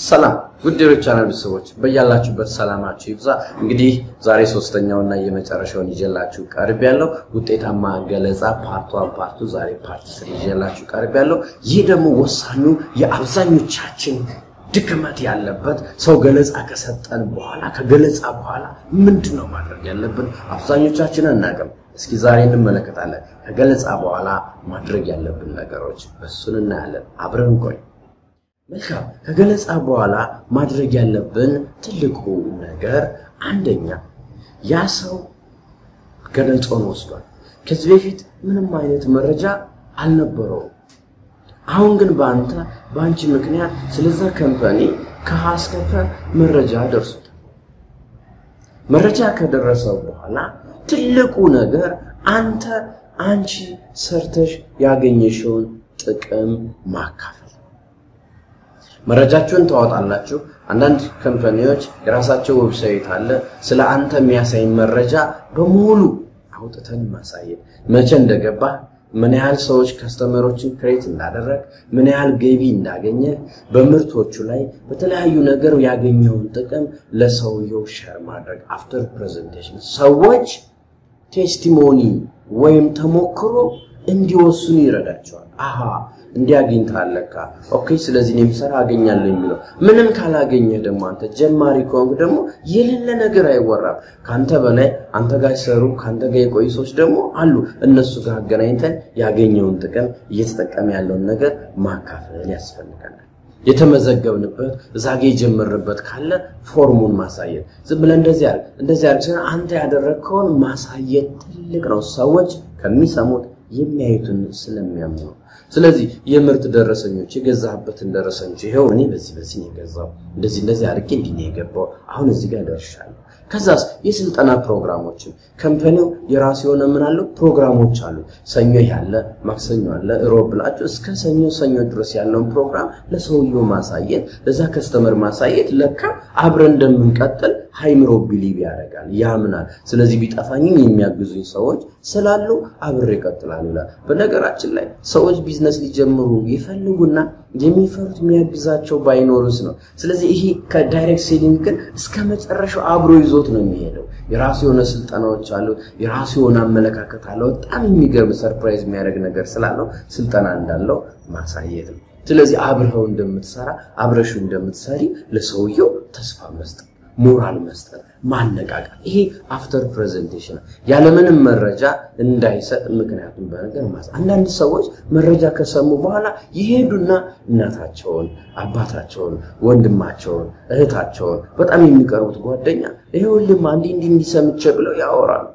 ሰላም ውድ ቻናል ቤተሰቦች በያላችሁበት ሰላማችሁ ይብዛ። እንግዲህ ዛሬ ሶስተኛውና የመጨረሻውን ይዤላችሁ ቀርብ ያለው ውጤታማ ገለጻ ፓርት ዋን ፓርቱ ዛሬ ፓርት ስር ይዤላችሁ ቀርብ ያለው። ይህ ደግሞ ወሳኙ የአብዛኞቻችን ድክመት ያለበት ሰው ገለጻ ከሰጠን በኋላ ከገለጻ በኋላ ምንድን ነው ማድረግ ያለብን? አብዛኞቻችን አናውቅም። እስኪ ዛሬ እንመለከታለን። ከገለጻ በኋላ ማድረግ ያለብን ነገሮች እሱን እናያለን። አብረን ቆይ። መልካም። ከገለጻ በኋላ ማድረግ ያለብን ትልቁ ነገር አንደኛ ያ ሰው ገለጾን ወስዷል። ከዚህ በፊት ምንም አይነት መረጃ አልነበረውም። አሁን ግን በአንተ በአንቺ ምክንያት ስለዛ ከምፓኒ ከሀ እስከ ፐ መረጃ ደርሶታል። መረጃ ከደረሰው በኋላ ትልቁ ነገር አንተ አንቺ ሰርተሽ ያገኘሽውን ጥቅም ማካፈል መረጃችሁን ታወጣላችሁ። አንዳንድ ከምፓኒዎች የራሳቸው ዌብሳይት አለ። ስለ አንተ የሚያሳይ መረጃ በሙሉ አውጥተን ማሳየት፣ መቼ እንደገባ፣ ምን ያህል ሰዎች ከስተመሮችን ክሬት እንዳደረግ፣ ምን ያህል ገቢ እንዳገኘ፣ በምርቶቹ ላይ በተለያዩ ነገር ያገኘውን ጥቅም ለሰውየው ሸር ማድረግ። አፍተር ፕሬዘንቴሽን ሰዎች ቴስቲሞኒ ወይም ተሞክሮ እንዲወስኑ ይረዳቸዋል። አሃ እንዲያገኝታል ለካ ኦኬ፣ ስለዚህ እኔም ስራ አገኛለሁ የሚለው ምንም ካላገኘህ ደግሞ አንተ ጀማሪ ከሆንክ ደግሞ የሌለ ነገር አይወራም። ከአንተ በላይ አንተ ጋር ሲሰሩ ከአንተ ጋር የቆዩ ሰዎች ደግሞ አሉ። እነሱ ጋር አገናኝተን ያገኘውን ጥቅም እየተጠቀመ ያለውን ነገር ማካፈል ያስፈልገናል። የተመዘገብንበት እዛ ጋ የጀመርንበት ካለ ፎርሙን ማሳየት ዝም ብለህ እንደዚህ አድርግ እንደዚህ አድርግ ሲሆን አንተ ያደረግከውን ማሳየት ትልቅ ነው። ሰዎች ከሚሰሙት የሚያዩትን ስለሚያምኑ ነው። ስለዚህ የምርት ደረሰኞች የገዛህበትን ደረሰኞች ይኸው እኔ በዚህ በዚህ ነው የገዛው እንደዚህ እንደዚህ አድርጌ እንዲህ ነው የገባው አሁን እዚህ ጋር ደርሻለሁ። ከዛስ የስልጠና ፕሮግራሞችን ከምፓኒው የራሱ የሆነ ምን አለው ፕሮግራሞች አሉ። ሰኞ ያለ ማክሰኞ አለ ሮብ ብላችሁ እስከ ሰኞ ሰኞ ድረስ ያለውን ፕሮግራም ለሰውየው ማሳየት ለዛ ከስተመር ማሳየት ለካ አብረን እንደምንቀጥል ሃይምሮ ቢሊቭ ያደርጋል ያምናል። ስለዚህ ቢጠፋኝም የሚያግዙኝ ሰዎች ስላሉ አብሬ እቀጥላለሁ ይላል። በነገራችን ላይ ሰዎች ቢዝነስ ሊጀምሩ ይፈልጉና የሚፈሩት የሚያግዛቸው ባይኖርስ ነው። ስለዚህ ይሄ ከዳይሬክት ሴሊንግ ግን እስከ መጨረሻው አብሮ ይዞት ነው የሚሄደው። የራሱ የሆነ ስልጠናዎች አሉት። የራሱ የሆነ አመለካከት አለው። በጣም የሚገርም ሰርፕራይዝ የሚያደርግ ነገር ስላለው ስልጠና እንዳለው ማሳየት ነው። ስለዚህ አብረኸው እንደምትሰራ አብረሽው እንደምትሰሪ ለሰውየው ተስፋ መስጠት ሞራል መስጠት፣ ማነቃቃት። ይሄ አፍተር ፕሬዘንቴሽን ያለምንም መረጃ እንዳይሰጥ ምክንያቱም በነገር ማስ አንዳንድ ሰዎች መረጃ ከሰሙ በኋላ ይሄዱና እናታቸውን፣ አባታቸውን፣ ወንድማቸውን፣ እህታቸውን በጣም የሚቀርቡት ጓደኛ ይሄውልም አንዲ እንዲህ እንዲሰምቼ ብለው ያወራሉ።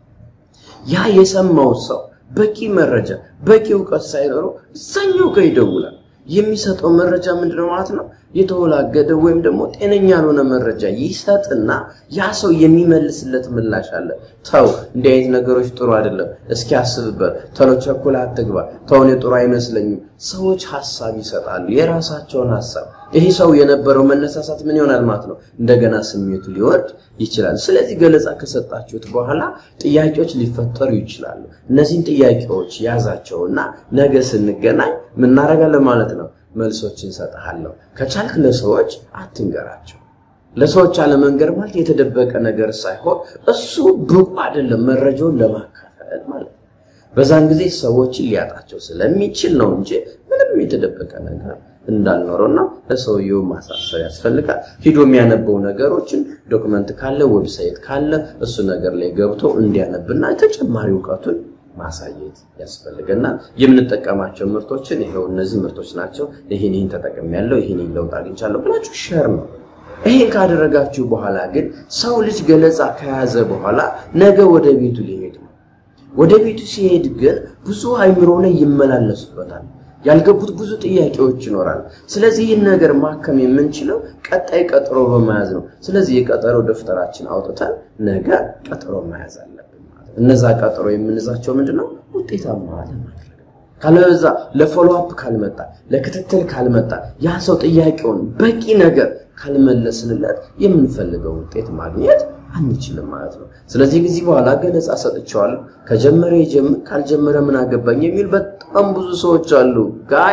ያ የሰማው ሰው በቂ መረጃ በቂ እውቀት ሳይኖረው እዛኛው ጋር ይደውላል። የሚሰጠው መረጃ ምንድነው ማለት ነው? የተወላገደ ወይም ደግሞ ጤነኛ ያልሆነ መረጃ ይሰጥና ያ ሰው የሚመልስለት ምላሽ አለ። ተው እንዲህ አይነት ነገሮች ጥሩ አይደለም፣ እስኪ አስብበት፣ ተሎ ቸኩላ አትግባ፣ ተው እኔ ጥሩ አይመስለኝም። ሰዎች ሀሳብ ይሰጣሉ፣ የራሳቸውን ሀሳብ። ይሄ ሰው የነበረው መነሳሳት ምን ይሆናል ማለት ነው? እንደገና ስሜቱ ሊወርድ ይችላል። ስለዚህ ገለጻ ከሰጣችሁት በኋላ ጥያቄዎች ሊፈጠሩ ይችላሉ። እነዚህን ጥያቄዎች ያዛቸውና ነገ ስንገናኝ ምናደርጋለን ማለት ነው መልሶች እንሰጥሃለሁ። ከቻልክ ለሰዎች አትንገራቸው። ለሰዎች አለመንገር ማለት የተደበቀ ነገር ሳይሆን እሱ ብቁ አይደለም መረጃውን ለማካፈል ማለት ነው። በዛን ጊዜ ሰዎችን ሊያጣቸው ስለሚችል ነው እንጂ ምንም የተደበቀ ነገር እንዳልኖረውና ለሰውየው ማሳሰብ ያስፈልጋል። ሂዶ የሚያነበው ነገሮችን ዶክመንት ካለ ዌብሳይት ካለ እሱ ነገር ላይ ገብቶ እንዲያነብና ተጨማሪ እውቀቱን ማሳየት ያስፈልገናል። የምንጠቀማቸው ምርቶችን ይሄው እነዚህ ምርቶች ናቸው፣ ይህን ይህን ተጠቅሜያለሁ፣ ይህን ይህን ለውጥ አግኝቻለሁ ብላችሁ ሸር ነው። ይሄን ካደረጋችሁ በኋላ ግን ሰው ልጅ ገለጻ ከያዘ በኋላ ነገ ወደ ቤቱ ሊሄድ ነው። ወደ ቤቱ ሲሄድ ግን ብዙ አይምሮ ላይ ይመላለሱበታል። ያልገቡት ብዙ ጥያቄዎች ይኖራል። ስለዚህ ይህን ነገር ማከም የምንችለው ቀጣይ ቀጠሮ በመያዝ ነው። ስለዚህ የቀጠሮ ደፍተራችን አውጥተን ነገ ቀጠሮ መያዝ አለብን። እነዛ ቀጠሮ የምንዛቸው ምንድን ነው? ውጤታማ ለማድረግ ካለበዛ ለፎሎ አፕ ካልመጣ ለክትትል ካልመጣ ያ ሰው ጥያቄውን በቂ ነገር ካልመለስንለት የምንፈልገው ውጤት ማግኘት አንችልም ማለት ነው። ስለዚህ ከዚህ በኋላ ገለጻ ሰጥቼዋለሁ። ከጀመረ ይጀምር፣ ካልጀመረ ምን አገባኝ የሚል በጣም ብዙ ሰዎች አሉ። ጋይዝ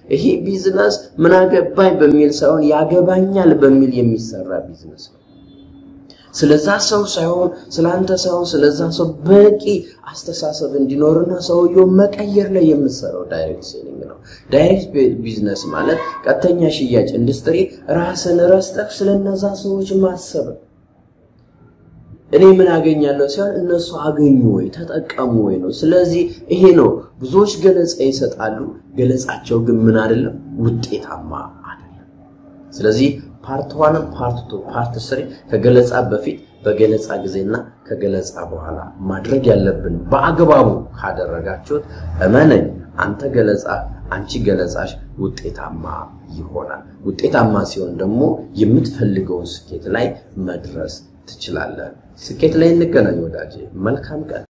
ይሄ ቢዝነስ ምን አገባኝ በሚል ሳይሆን ያገባኛል በሚል የሚሰራ ቢዝነስ ነው። ስለዛ ሰው ሳይሆን ስለአንተ ሳይሆን ስለዛ ሰው በቂ አስተሳሰብ እንዲኖርና ሰውየው መቀየር ላይ የምትሰራው ዳይሬክት ሴሊንግ ነው። ዳይሬክት ቢዝነስ ማለት ቀጥተኛ ሽያጭ ኢንዱስትሪ ራስን ረስተህ ስለነዛ ሰዎች ማሰብ እኔ ምን አገኛለሁ ሲሆን እነሱ አገኙ ወይ ተጠቀሙ ወይ ነው። ስለዚህ ይሄ ነው ብዙዎች ገለጻ ይሰጣሉ። ገለጻቸው ግን ምን አይደለም ውጤታማ አይደለም። ስለዚህ ፓርት ዋን፣ ፓርት ቱ፣ ፓርት ስሪ ከገለጻ በፊት በገለጻ ጊዜና ከገለጻ በኋላ ማድረግ ያለብን በአግባቡ ካደረጋችሁት እመነኝ አንተ ገለጻ አንቺ ገለጻሽ ውጤታማ ይሆናል። ውጤታማ ሲሆን ደግሞ የምትፈልገውን ስኬት ላይ መድረስ ትችላለህ። ስኬት ላይ እንገናኝ ወዳጄ። መልካም ቀን